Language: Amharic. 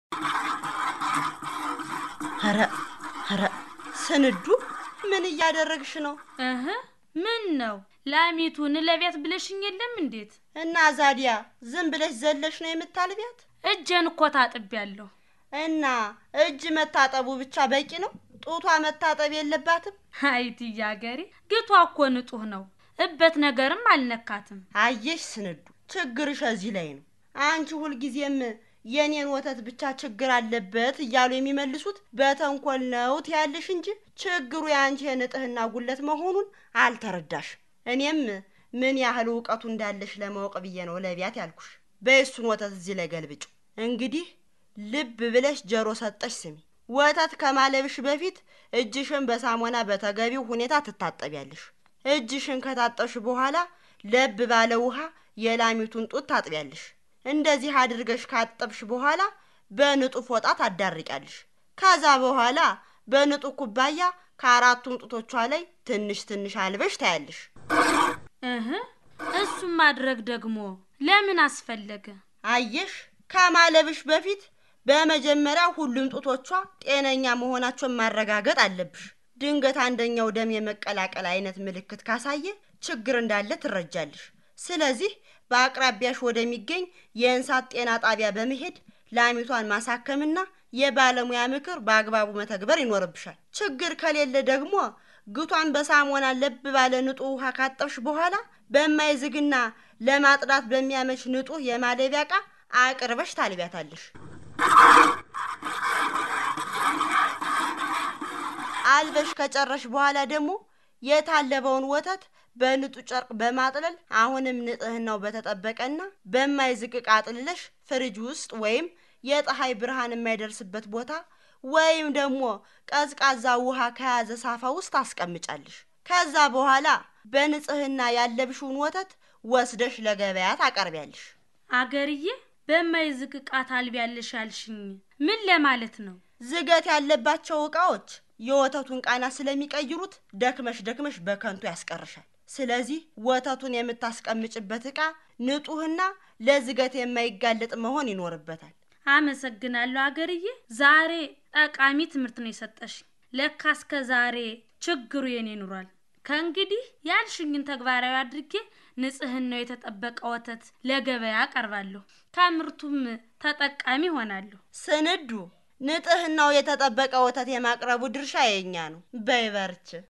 ኧረ ኧረ ስንዱ ምን እያደረግሽ ነው? እህ ምን ነው ላሚቱን ለቤት ብለሽኝ የለም እንዴት? እና ዛዲያ ዝም ብለሽ ዘለሽ ነው የምታልቢያት? እጄን እኮ ታጥቤያለሁ። እና እጅ መታጠቡ ብቻ በቂ ነው? ጡቷ መታጠብ የለባትም? አይትዬ አገሬ ግቷ እኮ ንጹህ ነው። እበት ነገርም አልነካትም። አየሽ ስንዱ ችግርሽ እዚህ ላይ ነው። አንቺ ሁልጊዜም የኔን ወተት ብቻ ችግር አለበት እያሉ የሚመልሱት በተንኮል ነው ትያለሽ እንጂ ችግሩ የአንቺ የንጥህና ጉለት መሆኑን አልተረዳሽም። እኔም ምን ያህል እውቀቱ እንዳለሽ ለማወቅ ብዬ ነው ለቢያት ያልኩሽ። በየሱን ወተት እዚህ ላይ ገልብጩ። እንግዲህ ልብ ብለሽ ጀሮ ሰጠሽ ስሚ። ወተት ከማለብሽ በፊት እጅሽን በሳሙና በተገቢው ሁኔታ ትታጠቢያለሽ። እጅሽን ከታጠብሽ በኋላ ለብ ባለ ውሃ የላሚቱን ጡት ታጥቢያለሽ። እንደዚህ አድርገሽ ካጠብሽ በኋላ በንጡፍ ፎጣ ታዳርቂያለሽ። ከዛ በኋላ በንጡህ ኩባያ ከአራቱም ጡቶቿ ላይ ትንሽ ትንሽ አልበሽ ታያለሽ። እህ እሱም ማድረግ ደግሞ ለምን አስፈለገ? አየሽ፣ ከማለብሽ በፊት በመጀመሪያ ሁሉም ጡቶቿ ጤነኛ መሆናቸውን ማረጋገጥ አለብሽ። ድንገት አንደኛው ደም የመቀላቀል አይነት ምልክት ካሳየ ችግር እንዳለ ትረጃለሽ። ስለዚህ በአቅራቢያሽ ወደሚገኝ የእንስሳት ጤና ጣቢያ በመሄድ ላሚቷን ማሳከምና የባለሙያ ምክር በአግባቡ መተግበር ይኖርብሻል። ችግር ከሌለ ደግሞ ግቷን በሳሙና ለብ ባለ ንጡህ ውሃ ካጠብሽ በኋላ በማይዝግና ለማጥዳት በሚያመች ንጡህ የማለቢያ ዕቃ አቅርበሽ ታልቢያታለሽ። አልበሽ ከጨረሽ በኋላ ደግሞ የታለበውን ወተት በንጡህ ጨርቅ በማጥለል አሁንም ንጽህናው በተጠበቀና በማይዝግ ዕቃ አጥልለሽ ፍሪጅ ውስጥ ወይም የፀሐይ ብርሃን የማይደርስበት ቦታ ወይም ደግሞ ቀዝቃዛ ውሃ ከያዘ ሳፋ ውስጥ አስቀምጫለሽ። ከዛ በኋላ በንጽህና ያለብሽውን ወተት ወስደሽ ለገበያ ታቀርቢያለሽ። አገርዬ በማይዝግ ዕቃ ታልቢያለሽ ያልሽኝ ምን ለማለት ነው? ዝገት ያለባቸው ዕቃዎች የወተቱን ቃና ስለሚቀይሩት ደክመሽ ደክመሽ በከንቱ ያስቀርሻል። ስለዚህ ወተቱን የምታስቀምጭበት ዕቃ ንጹህና ለዝገት የማይጋለጥ መሆን ይኖርበታል። አመሰግናለሁ አገርዬ። ዛሬ ጠቃሚ ትምህርት ነው የሰጠሽ። ለካ እስከ ዛሬ ችግሩ የኔ ኑሯል። ከእንግዲህ ያልሽኝን ተግባራዊ አድርጌ ንጽህናው የተጠበቀ ወተት ለገበያ አቀርባለሁ። ከምርቱም ተጠቃሚ ሆናለሁ። ስንዱ ንጽህናው የተጠበቀ ወተት የማቅረቡ ድርሻ የኛ ነው። በይ በርቺ።